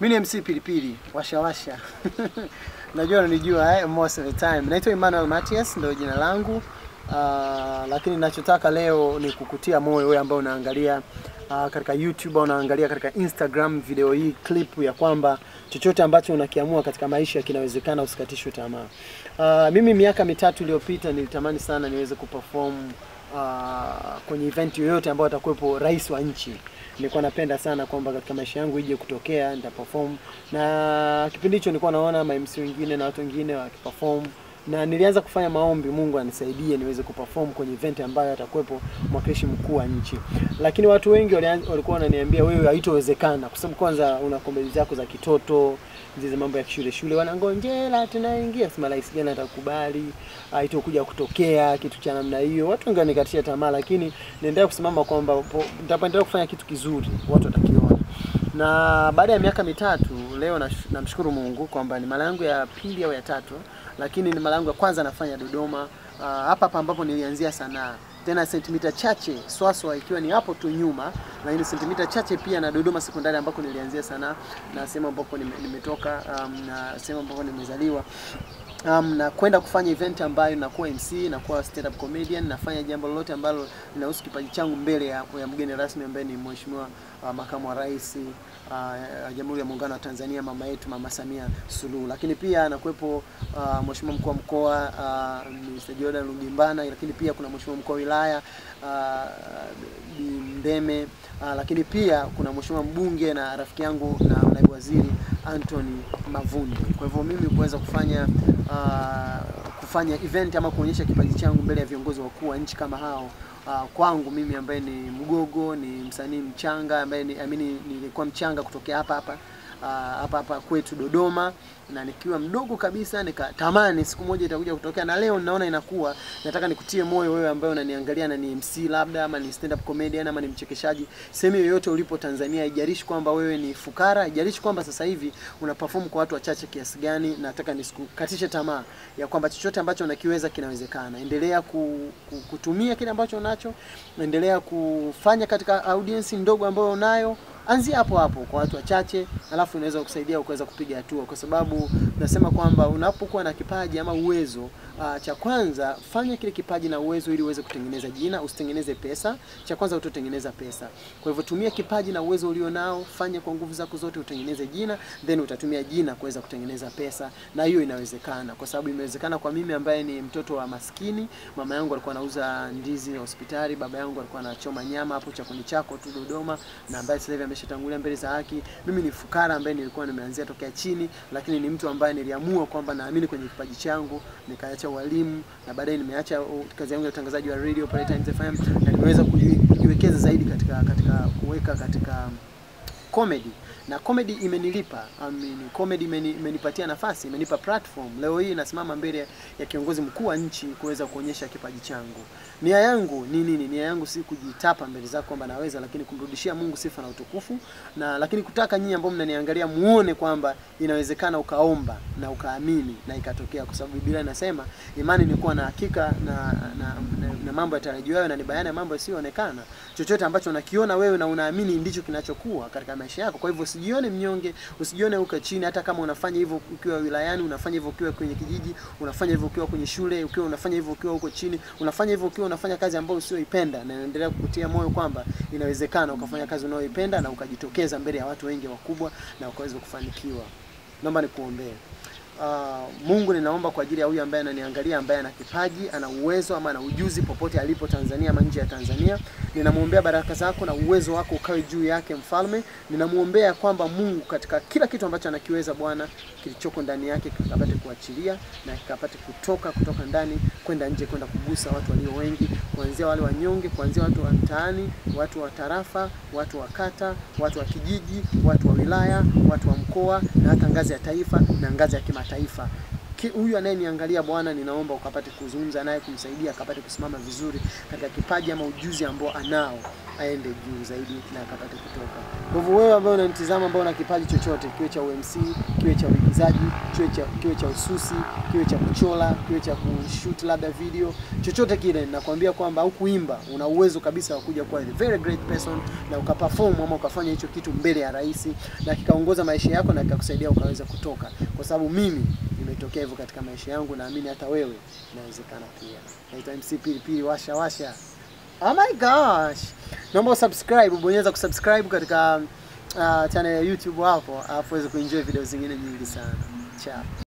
Mimi ni MC Pilipili, washa washa. Najua unanijua eh, most of the time. Naitwa Emmanuel Matias ndio jina langu. Uh, lakini ninachotaka leo ni kukutia moyo wewe ambao unaangalia uh, katika YouTube au unaangalia katika Instagram video hii clip ya kwamba chochote ambacho unakiamua katika maisha kinawezekana, usikatishwe tamaa. Uh, mimi miaka mitatu iliyopita nilitamani sana niweze kuperform uh, kwenye event yoyote ambayo atakuwepo rais wa nchi. Nilikuwa napenda sana kwamba katika maisha yangu ije kutokea nitaperform, na kipindi hicho nilikuwa naona ma MC wengine na watu wengine wakiperform na nilianza kufanya maombi, Mungu anisaidie niweze kuperform kwenye event ambayo atakuwepo mwakilishi mkuu wa nchi. Lakini watu wengi walianza- walikuwa wananiambia wewe, haitowezekana kwa sababu kwanza una komedi zako za kitoto zile mambo ya shule shule, wanangonjela tunaingia, sema rais gani atakubali, haitokuja kutokea kitu cha namna hiyo. Watu wengi wanikatisha tamaa, lakini naendelea kusimama kwamba po- nitaendelea kufanya kitu kizuri, watu watakiona na baada ya miaka mitatu leo nash- namshukuru Mungu kwamba ni mara yangu ya pili au ya tatu, lakini ni mara yangu ya kwanza nafanya Dodoma, ah, hapa hapa ambapo nilianzia sanaa tena sentimita chache Swaswa ikiwa ni hapo tu nyuma, lakini sentimita chache pia na Dodoma sekondari ambako nilianzia sanaa na sehemu ambapo nime- nimetoka um, na sehemu ambapo nimezaliwa um, na kwenda kufanya event ambayo nakuwa MC, nakuwa stand up comedian, nafanya jambo lolote ambalo linahusu kipaji changu mbele ya, ya mgeni rasmi ambaye ni Mheshimiwa uh, Makamu wa Rais uh, Jamhuri ya Muungano wa Tanzania, mama yetu Mama Samia Suluhu. Lakini pia anakuwepo uh, Mheshimiwa mkuu wa mkoa uh, Mr. Jordan Lugimbana, lakini pia kuna Mheshimiwa mkuu wa wilaya uh, Bi Mdeme uh, lakini pia kuna Mheshimiwa mbunge na rafiki yangu na naibu waziri Anthony Mavunde. Kwa hivyo mimi kuweza kufanya uh, kufanya event ama kuonyesha kipaji changu mbele ya viongozi wakuu wa nchi kama hao uh, kwangu mimi ambaye ni mgogo, ni msanii mchanga ambaye ni, amini nilikuwa mchanga kutokea hapa hapa uh, hapa hapa kwetu Dodoma, na nikiwa mdogo kabisa nikatamani siku moja itakuja kutokea, na leo ninaona inakuwa. Nataka nikutie moyo wewe ambaye unaniangalia na ni MC labda ama ni stand up comedian ama ni mchekeshaji, sehemu yoyote ulipo Tanzania, haijalishi kwamba wewe ni fukara, haijalishi kwamba sasa hivi una perform kwa watu wachache kiasi gani. Nataka nisikukatishe tamaa ya kwamba chochote ambacho unakiweza kinawezekana. Endelea ku, ku, kutumia kile ambacho unacho, endelea kufanya katika audience ndogo ambayo unayo anzia hapo hapo kwa watu wachache, alafu inaweza kukusaidia ukaweza kupiga hatua, kwa sababu nasema kwamba unapokuwa na kipaji ama uwezo uh, cha kwanza fanya kile kipaji na uwezo ili uweze kutengeneza jina, usitengeneze pesa. Cha kwanza utotengeneza pesa. Kwa hivyo tumia kipaji na uwezo ulio nao, fanya kwa nguvu zako zote utengeneze jina, then utatumia jina kuweza kutengeneza pesa, na hiyo inawezekana, kwa sababu imewezekana kwa mimi ambaye ni mtoto wa maskini. Mama yangu alikuwa anauza ndizi hospitali, baba yangu alikuwa anachoma nyama hapo chakoni chako tu Dodoma, na ambaye sasa hivi ameshatangulia mbele za haki. Mimi ni fukara ambaye nilikuwa nimeanzia tokea chini, lakini ni mtu ambaye niliamua kwamba naamini kwenye kipaji changu, nikaacha ualimu na baadaye nimeacha uh, kazi yangu ya utangazaji wa radio pale Times FM na nimeweza kuji- kujiwekeza zaidi katika katika kuweka katika comedy na comedy imenilipa I mean, comedy imeni, imenipatia nafasi imenipa platform leo hii nasimama mbele ya kiongozi mkuu wa nchi kuweza kuonyesha kipaji changu nia yangu ni nini nia yangu si kujitapa mbele zako kwamba naweza lakini kumrudishia Mungu sifa na utukufu na lakini kutaka nyinyi ambao mnaniangalia muone kwamba inawezekana ukaomba na ukaamini na ikatokea kwa sababu Biblia inasema imani ni kuwa na hakika na, na, na, na mambo yatarajiwayo na ni bayana ya mambo yasiyoonekana chochote ambacho unakiona wewe na unaamini ndicho kinachokuwa katika maisha yako. Kwa hivyo usijione mnyonge, usijione uko chini, hata kama unafanya hivyo ukiwa wilayani, unafanya hivyo ukiwa kwenye kijiji, unafanya hivyo ukiwa kwenye shule, ukiwa unafanya hivyo ukiwa huko chini, unafanya hivyo ukiwa unafanya kazi ambayo usioipenda, na naendelea kukutia moyo kwamba inawezekana ukafanya kazi unayoipenda na ukajitokeza mbele ya watu wengi wakubwa na ukaweza kufanikiwa. Naomba nikuombee. Uh, Mungu ninaomba kwa ajili ya huyu ambaye ananiangalia ambaye ana kipaji, ana uwezo ama ana ujuzi popote alipo Tanzania ama nje ya Tanzania. Ninamwombea baraka zako na uwezo wako ukawe juu yake mfalme. Ninamwombea kwamba Mungu katika kila kitu ambacho anakiweza Bwana, kilichoko ndani yake kikapate kuachilia na kikapate kutoka kutoka ndani kwenda nje kwenda kugusa watu walio wengi, kuanzia wale wanyonge, kuanzia watu wa mtaani, watu wa tarafa, watu wa kata, watu wa kijiji, watu wa wilaya, watu wa mkoa na hata ngazi ya taifa na ngazi ya kimataifa ki- huyu anayeniangalia bwana, ninaomba ukapate kuzungumza naye, kumsaidia akapate kusimama vizuri katika kipaji ama ujuzi ambao anao, aende juu zaidi na akapate kutoka. Kwa hivyo wewe ambaye unanitizama, ambao una kipaji chochote, kiwe cha UMC, kiwe cha uigizaji, kiwe cha kiwe cha ususi, kiwe cha kuchola, kiwe cha kushoot labda video, chochote kile, nakwambia kwamba au kuimba, una uwezo kabisa wa kuja kuwa a very great person na ukaperform ama ukafanya hicho kitu mbele ya rais na kikaongoza maisha yako na kikakusaidia ukaweza kutoka, kwa sababu mimi nimetokea hivyo katika maisha yangu, naamini hata wewe inawezekana pia. Naitwa MC Pilipili, washa washa. Oh my gosh, naomba usubscribe, bonyeza kusubscribe katika uh, channel ya YouTube hapo, alafu uweze kuenjoy video zingine nyingi sana. Ciao.